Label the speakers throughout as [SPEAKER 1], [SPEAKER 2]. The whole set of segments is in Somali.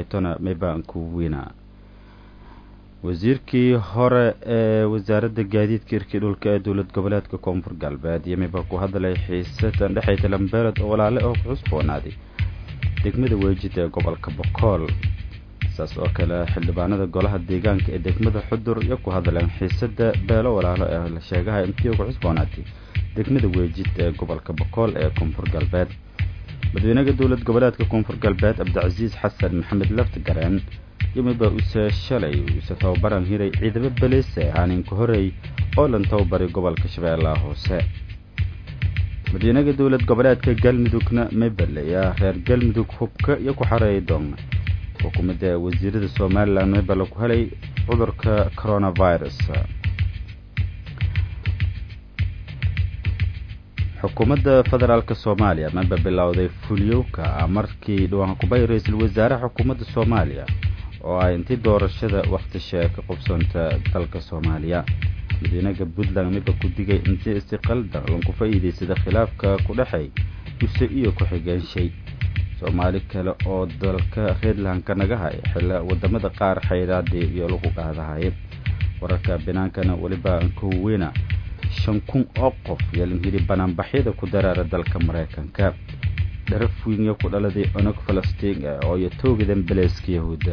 [SPEAKER 1] kortona maybaan ku weyna wasiirkii hore ee wasaaradda gaadiidka irkii dhulka ee dowlad goboleedka koonfur galbeed iyo mayba ku hadlay xiisadan dhexaysa lambeeled oo walaale oo ku cusboonaaday degmada weejid ee gobolka bokool saas oo kale xildhibaanada golaha deegaanka ee degmada xudur iyo ku hadleen xiisada beelo walaalo ee la sheegaha intii ku cusboonaatay degmada weejid ee gobolka bokool ee koonfur galbeed madaxweynaha dowlad goboleedka koonfur galbeed cabdicasiis xasan maxamed laftigareen yimiba use shalay use tababaran hiray ciidamo beliise aaninka horey oo lan tababaray gobolka shabeellaha hoose madaxweynaha dowlad goboleedka galmudugna maybaleya reer galmudug hubka iyo ku xareeya doona xukuumadda wasiirada somalilan maybale ku helay cudurka coronavirus xukuumadda federaalk soomaaliya maba bilowday fulyowka markii dhawaan kubay ra-iisul wasaaraha xukuumadda soomaaliya oo ay intii doorashada wakhtishe ka qubsanta dalka soomaaliya madaxweynaha puntland miba ku digay intii istiqalda lanku faa'iidaysada khilaafka ku dhexay use iyo ku-xigeenshay soomaali kale oo dalka reedlandka naga hay xilla wadamada qaar xayraadii iyo lagu qaadahay wararka binaankana weliba koweyna shan kun oo qof yeelanhiri banaanbaxyada ku daraara dalka maraykanka dharaf wiinya ku dhaladay onog falastiin ah oo iyo toogadan beleeska yahuudda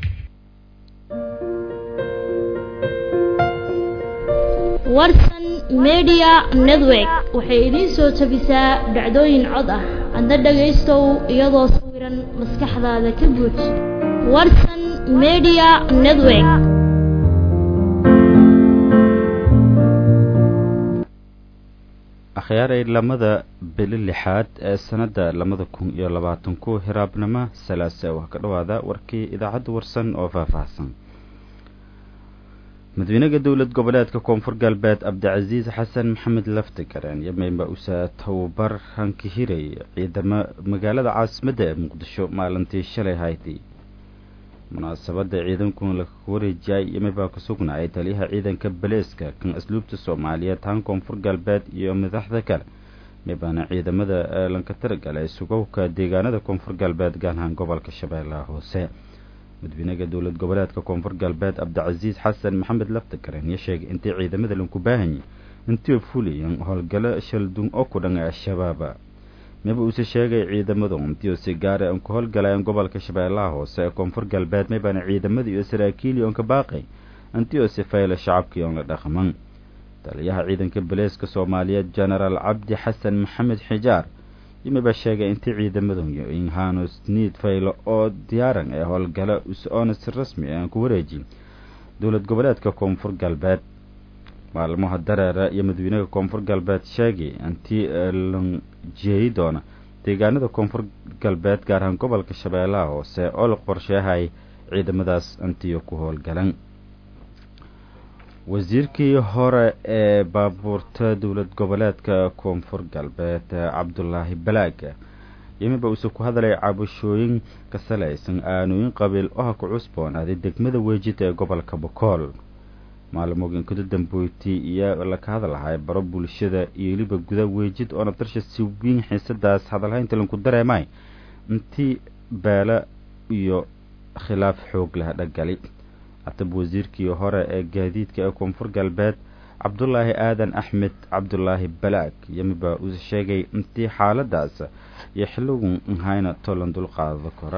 [SPEAKER 2] warsan media network waxay idiin soo tabisaa dhacdooyin cod ah adna dhagaystow iyadoo sawiran maskaxdaada ka buuj warsan media network
[SPEAKER 1] akhyaaray lamada bili lixaad ee sanadda labada kun iyo labaatan ku hiraabnimo salaase waa ka dhawaada warkii idaacadda warsan oo faahfaahsan madaxweynaha dowlad goboleedka koonfur galbeed cabdicasiis xasan maxamed laftigareen yameyba usa tababar hanka hiray ciidamo magaalada caasimadda ee muqdisho maalintii shalay haydi munaasabadda ciidankuna la wareejiyay yamebaa ku sugnaayay taliyaha ciidanka baleeska kan asluubta soomaaliyeed han koonfur galbeed iyo madaxda kale mebaana ciidamada lanka taragalay sugowka deegaanada koonfur galbeed gaanahaan gobolka shabeellaha hoose madaxweynaha dowlad goboleedka koonfur galbeed cabdicasiis xasan maxamed laftigareen iyo sheegay intii ciidamada lanku baahanyay intii fuliyan howlgalo shaldun oo ku dhan al-shabaaba maba uuse sheegay ciidamadu intii si gaara an ku howlgalayeen gobolka shabeellaha hoose ee koonfur galbeed maybaana ciidamada iyo saraakiili oon ka baaqay intii oo sifayla shacabkii oon la dhaqman taliyaha ciidanka baleeska soomaaliyeed genaraal cabdi xasan maxamed xijaar yimiba sheegay intii ciidamadu inhanos niid faylo oo diyaaran ee howlgalo us-oona si rasmi aan ku wareejin dowlad goboleedka koonfur galbeed maalmaha dareera iyo madaxweynaha koonfur galbeed sheegay intii lan jeeyi doona deegaanada koonfur galbeed gaar ahaan gobolka shabeellaha hoose oo la qorsheehay ciidamadaas intiyo ku howlgalan wasiirkii hore ee baabuurta dowlad goboleedka koonfur galbeed cabdulaahi balaaga yimiba uuse ku hadlay cabashooyin ka salaysan aanooyin qabiil oha ku cusboonaaday degmada weejida ee gobolka bokool maalmoogin kuda damboyti iyo laka hadlahay baro bulshada iyo weliba guda weejid oona darsha si wiin xiisadaas hadalhaynta lanku dareemay intii beela iyo khilaaf xoog leh dhagali hatab wasiirkii hore ee gaadiidka ee koonfur galbeed cabdulaahi aadan axmed cabdulaahi balaag yamiba uu sheegay intii xaaladaas iyo xilligun nhayna tolan dulqaado kora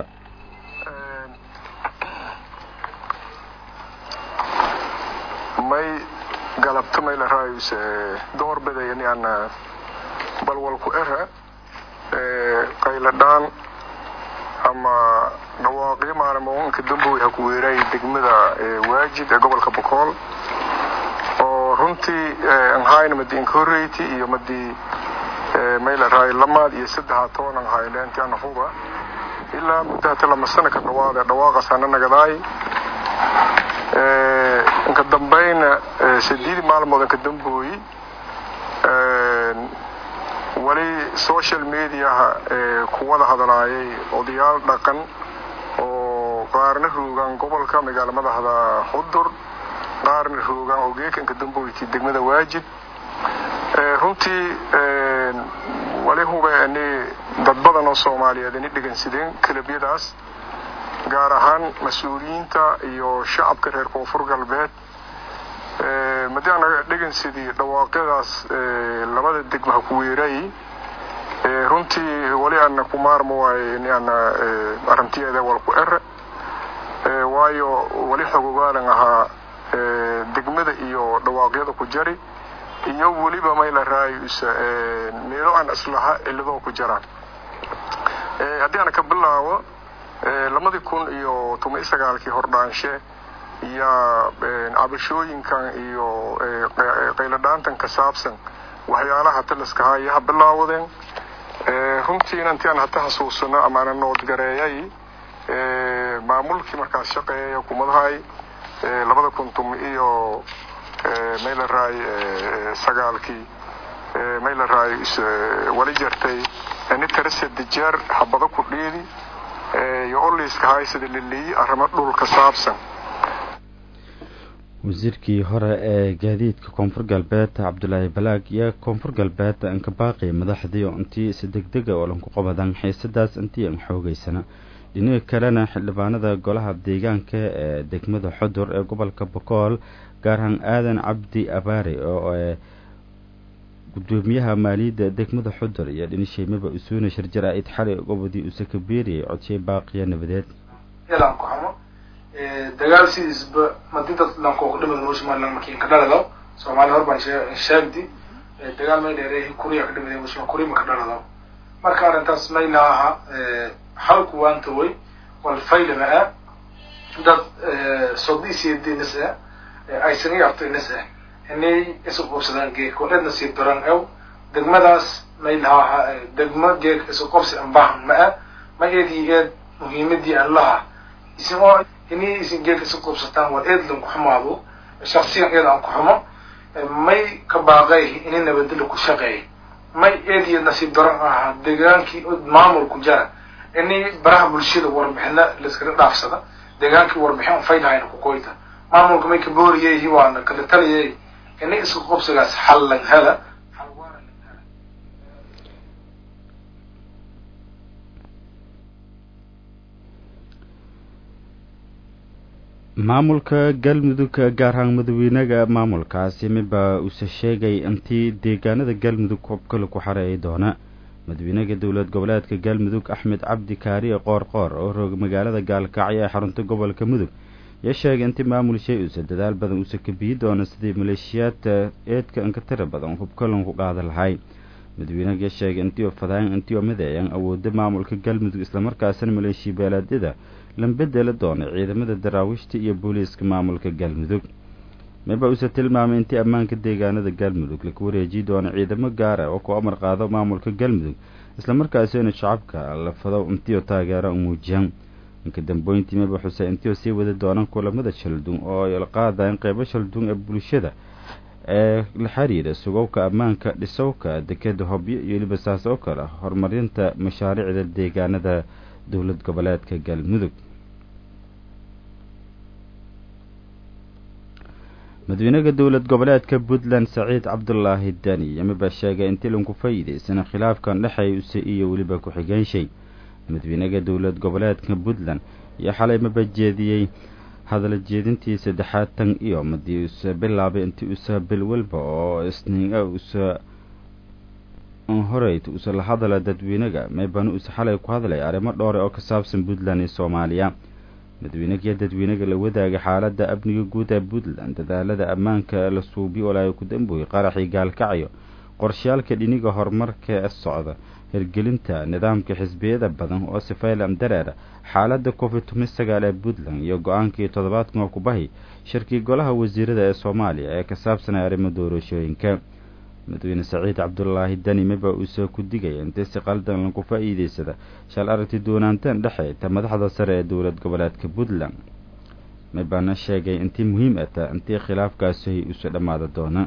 [SPEAKER 3] may galabto mayla raayuse doorbidayani ana balwalku era qayladhaan ama dhawaaqyo maalmoonka dambowy ha ku weeraayay degmada waajid ee gobolka bokool oo runtii anhayna madii incorate iyo madii mayla raay lamaad iyo saddexa toban an hayleenti ana huba ilaa muddo hata lama sana ka dhawaada dhawaaqaas ana nagadaay inka dambayna sideedi maalmood inka dambooyi wali social mediaha ku wada hadlaayay odayaal dhaqan oo qaarna roogaan gobolka magaala madaxda xudur qaarna roogaan ogeeka inka damboyti degmada waajid runtii wali hube ani dad badan oo soomaaliyeed ini dhegansideen kalabyadaas gaar ahaan mas-uuliyiinta iyo shacabka reer koonfur galbeed madii anaga dhegansidii dhawaaqyadaas labada degma ha ku weeray runtii wali ana ku maarmo waaye in ana arrintiyeeda walku ere waayo wali xogogaalan ahaa degmada iyo dhawaaqyada ku jari iyo weliba mayla raayusa meelo aan islaha ciladoo ku jiraan haddii aan ka bilaabo lamadii kun iyo toban iyo sagaalkii hordhaanshe yaa cabashooyinkan iyo qayladhaantan ka saabsan waxyaalaha taliskahaa iyo ha bilaawadeen runtiina intii aan hata xasuusano amaana noodgareeyay maamulkii markaas shaqeeyay hukumadahay labada kun tumi iyo maylaraay sagaalkii maylaraay wali jartay ni tarase dijeer habado ku dhiidi iyo oliiska haysada liliyi arrimo dhulka saabsan
[SPEAKER 1] wasiirkii hore ee gaadiidka koonfur galbeed cabdulaahi balaag iyo koonfur galbeed anka baaqi madaxdii oo intii si degdega oo lanku qabadan xiisadaas intii an xoogeysana dhinaga kalena xildhibaanada golaha deegaanka ee degmada xudur ee gobolka bokool gaarhaan aadan cabdi abaare oo gudoomiyaha maaliyadda degmada xudur iyo dhinisheymaba usuuna shirjara-id xalay gobodii uuse ka beeriyay codshay baaqiya nabadeed
[SPEAKER 4] dagaal sidiisba madi dad lankooku dhimid noo somaliland markii ka dhalado soomaali hor baan sheegdi dagaal may dheereehi kuriya ka dhimid muslim kuri ma ka dhalado marka arrintaas mayla aha halku waanta way wal faylama ah dad sodisiidinis ah aysan i artoinis ah inay isu qubsadaan geek oo edna sii daran ew degmadaas maylaha aha degmo geek isu qobsi an baahan ma ah ma eedii eed muhiimadii an laha isin oo inay isin geelka isu qubsataan war eedlan ku xumaado shaksiyan eed aan ku xumo may ka baaqay inay nabadelo ku shaqeey may eediyo nasiib daran ahaa degaankii maamul ku jara inay baraha bulshada warbixina laiskaga dhaafsada degaankii warbixin faylahayna ku koyta maamulka may ka booriyay waana kala taliyay inay isku qubsigaas xal lan hela
[SPEAKER 1] maamulka galmudug gaar ahaan madaxweynaga maamulkaasi miba uuse sheegay intii deegaanada galmudug kobkale ku xareeyi doona madaxweynaha dowlad goboleedka galmudug axmed cabdi kaariye qoor qoor oo roog magaalada gaalkacyo ee xarunta gobolka mudug iyo sheegay intii maamul shay uuse dadaal badan uuse kabiyi doona sidii maleeshiyaadka eedka inka tira badan hubkalan ku qaada lahay madaxweynaha sheegay intii oo fadaayan intii oo mideeyan awooda maamulka galmudug islamarkaasina maleeshiya beelaadyada lambedela doona ciidamada daraawiishta iyo booliiska maamulka galmudug miba uuse tilmaamay intii ammaanka deegaanada galmudug laku wareejiyi doono ciidamo gaara oo ku amar qaado maamulka galmudug islamarkaasina shacabka la fado intiioo taageero u muujiyaan inka dambooyntii miba xusay intiioo sii wadi doonaan kulamada shaldun oo ay la qaadayan qeybo shaldun ee bulshada ee la xiriira sugowka ammaanka dhisowka dekeda hobyo iyo weliba saas oo kale horumarinta mashaariicda deegaanada dowlad goboleedka galmudug madaxweynaha dowlad goboleedka puntland saciid cabdulaahi dani yamiba sheegay intii lanku faa'iidaysana khilaafkan dhexeey use iyo weliba ku-xigeenshay madaxweynaha dowlad goboleedka puntland iyo xalay maba jeediyey hadala jeedintii saddexaad tan iyo madii uuse bilaabay intii usa bil walba oo isniina usa horeyt uuse la hadala dadweynaga meebana uuse xalay ku hadlay arrimo dhowre oo ka saabsan puntland iyo soomaaliya madaxweynagiyo dadweynaga la wadaaga xaaladda amniga guud ee puntland dadaalada ammaanka la suubiy olaayo ku damboyey qaraxii gaalkacyo qorshayaalka dhiniga horumarka ee socda hirgelinta nidaamka xisbiyada badan oo sifaylan dareera xaaladda covid toban sagaal ee puntland iyo go-aankii toddobaadkan oo kubahi shirkii golaha wasiirada ee soomaaliya ee ka saabsanay arrimo doorashooyinka madaxweyne saciid cabdulaahi dani miba uuse ku digaya intii si qaldan lagu faa'iidaysada shal aragti doonaanteen dhexe ta madaxda sare ee dowlad goboleedka puntland mibana sheegay intii muhiim ata intii khilaafkaasi usu dhammaada doona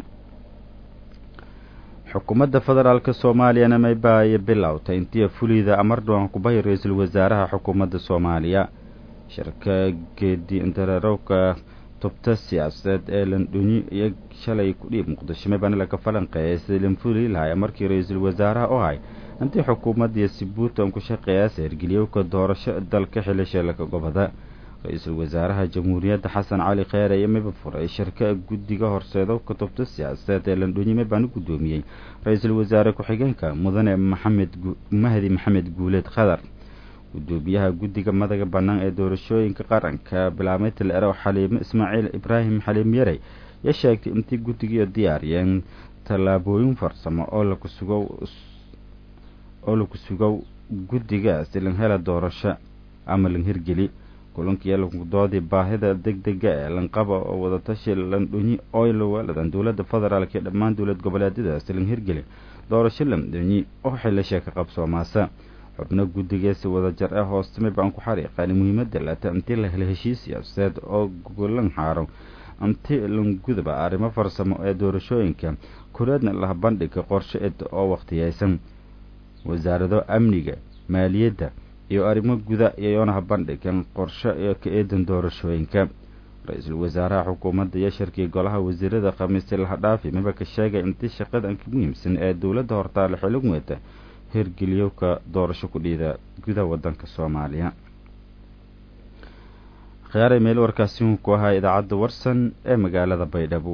[SPEAKER 1] xukuumadda federaalk soomaaliyana mayba ay bilowtay intii fulida amardhoan kubahi ra-iisul wasaaraha xukuumadda soomaaliya shirka geedi intararowka tubta siyaasadeed ee landhunyi iyo shalay kudhiib muqdisho mibana laga falanqeeyay sidii lanfuli lahay markii ra-iisul wasaaraha u hay intii xukuumadii sibuuti on ku shaqeeyaasa hirgeliyowka doorasho dalka xilisheelaka gobada ra-iisul wasaaraha jamhuuriyadda xasan cali kheyre iyo miba furay shirka guddiga horseedo kutubta siyaasadeed ee landhoonyime baana guddoomiyey ra-iisul wasaare ku-xigeenka mudane maxamed mahdi maxamed guuleed khadar gudoomiyaha guddiga madaga bannaan ee doorashooyinka qaranka bilaabmay taleerow xaliimo ismaaciil ibraahim xaliim yarey yaa sheegtay intii guddigiio diyaariyeen tallaabooyin farsamo oo laku sugow oo laku sugow guddigaasi lan hela doorasho ama lan hirgeli kulankii lankudoodii baahida deg dega ee lanqaba oo wadatashi landhonyi oylawaladan dowladda federaalk iyo dhammaan dowlad goboleedyadaasi lan hirgeli doorasho landhonyi oo xilasha ka qabsoomaasa xubno guddigeesi wadajar ee hoostami baan ku xariiqaan muhiimadda lata intii la hela heshiis siyaasadeed oo gogolan xaaro inti langudaba arrimo farsamo ee doorashooyinka kuleedna laha bandhiga qorshe ed oo wakhtiyeysan wasaarado amniga maaliyadda iyo arrimo guda iyoyonaha bandhigan qorshe ee ka eedan doorashooyinka ra-iisul wasaaraha xukuumadda iyo shirkii golaha wasiirada khamiiste lahadhaafi miba ka sheegay intii shaqadan ka muhiimsan ee dowladda hortaale xilligweeda hirgeliyowka doorasho ku dhiida gudaha wadanka soomaaliya khiyaaray meel warkaasi uu ku ahaa idaacadda warsan ee magaalada baydhabo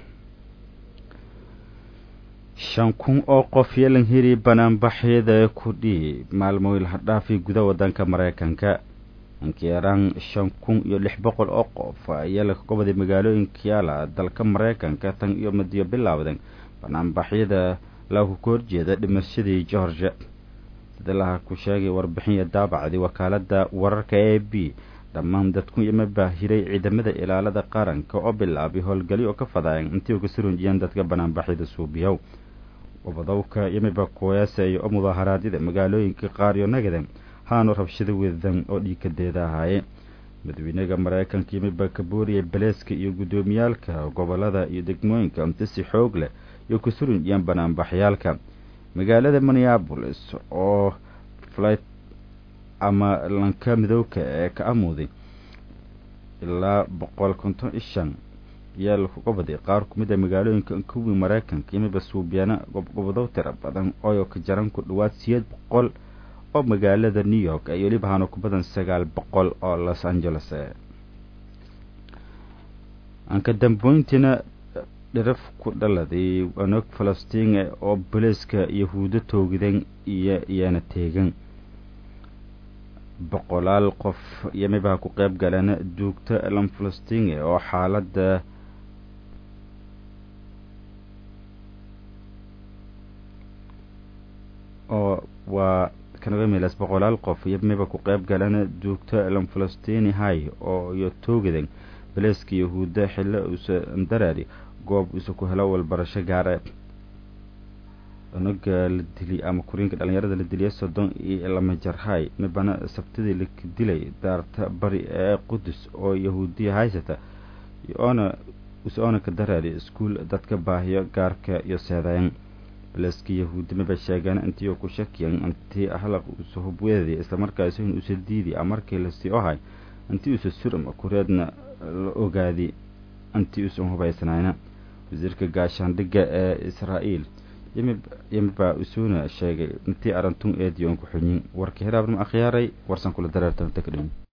[SPEAKER 1] shan kun oo qof yeelan hiri banaanbaxyada ku dhii maalmo ilhadhaafi gudaha wadanka mareykanka inkiiraan shan kun iyo lix boqol oo qof ayaa laga goboday magaalooyinka yaala dalka mareykanka tan iyo madiyo bilaawden banaanbaxyada lagu ka horjeeda dhimashadii georgia sida laha ku sheegay warbixin daabacdii wakaalada wararka a b dhammaan dadku ima baahiray ciidamada ilaalada qaranka oo bilaabay howlgali oo ka fadayan intii uga surunjiyeen dadka banaanbaxyada suubiyow ubadowka yimiba kuweesa iyo mudaharaadyada magaalooyinka qaar iyo nagada haanu rabshado wedan oo dhiikadeeda ahaaye madaxweynaha mareykanka yimiba ka booriyay baleeska iyo guddoomiyaalka gobolada iyo degmooyinka inti si xoog leh iyo ku surunjiyeen banaanbaxyaalka magaalada minneabolis oo flight ama lanka midowka ee ka amuuday ilaa boqol konton iyo shan ayaa lakuga baday qaar ku mid a magaalooyinka kuwii mareykanka yimiba suubiyaana gobgobodow tira badan oo ka jaran ku dhawaad siyeed boqol oo magaalada new york ay weliba haano ku badan sagaal boqol oo los angeles anka damboyntiina dhiraf ku dhaladay anog falastiin oo boliiska yahuudo toogdan iyo iyana teegan boqolaal qof yamibaha ku qeyb galeen duugta lam falastiin oo xaaladda oo waa kanagamilas boqolaal qof yamiba ku qeyb galeen duugta lam falastini hay oo iyo toogadan baleeska yahuuda xillo usa daraari goob usa ku helo walbarasho gaare onaga la dili ama kuriinka dhalinyarada la diliya soddon iyo lama jarhay mibana sabtidii la dilay daarta bari ee qudus oo yahuudiya haysata oona usoona ka daraari iskuul dadka baahiyo gaarka iyo seedayn baleeska yahuudi miba sheegeen intii ku shakiyan intii ahlaq usa hubweedii islamarkaasi in usa diidi markii lasii ohay intii usa suram kureedna la ogaadi intii usan hubaysnayna wasiirka gaashaandhigga ee israa'iil yimiba isuuna sheegay intii arintun eediyo on ku xunyin warka hiraabnimo akhyaaray warsan kula dareertan takdhim